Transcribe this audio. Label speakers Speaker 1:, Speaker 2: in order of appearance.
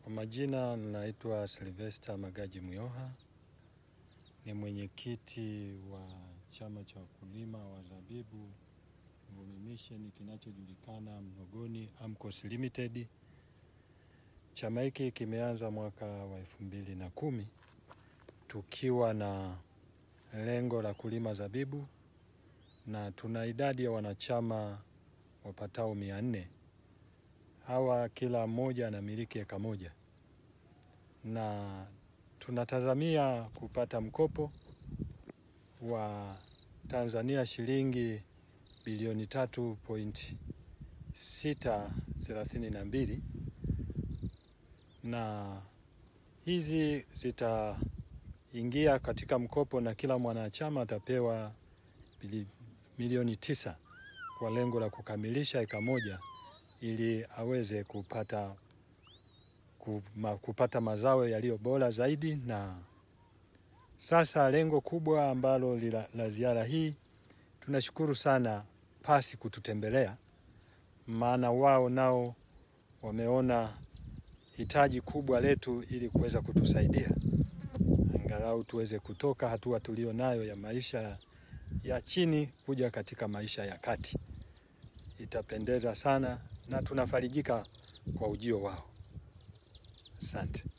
Speaker 1: Kwa majina naitwa Sylvester Magaji Myoha, ni mwenyekiti wa chama cha wakulima wa zabibu Mvumi Mission kinachojulikana Mlogoni AMCOS Limited. Chama hiki kimeanza mwaka wa elfu mbili na kumi tukiwa na lengo la kulima zabibu na tuna idadi ya wanachama wapatao mia nne. Hawa kila mmoja anamiliki eka moja na tunatazamia kupata mkopo wa Tanzania shilingi bilioni tatu point sita thelathini na mbili na hizi zitaingia katika mkopo na kila mwanachama atapewa milioni tisa kwa lengo la kukamilisha eka moja ili aweze kupata kupata mazao yaliyo bora zaidi. Na sasa lengo kubwa ambalo la ziara hii, tunashukuru sana pasi kututembelea, maana wao nao wameona hitaji kubwa letu ili kuweza kutusaidia angalau tuweze kutoka hatua tulio nayo ya maisha ya chini kuja katika maisha ya kati. Itapendeza sana na tunafarijika kwa ujio wao. Asante.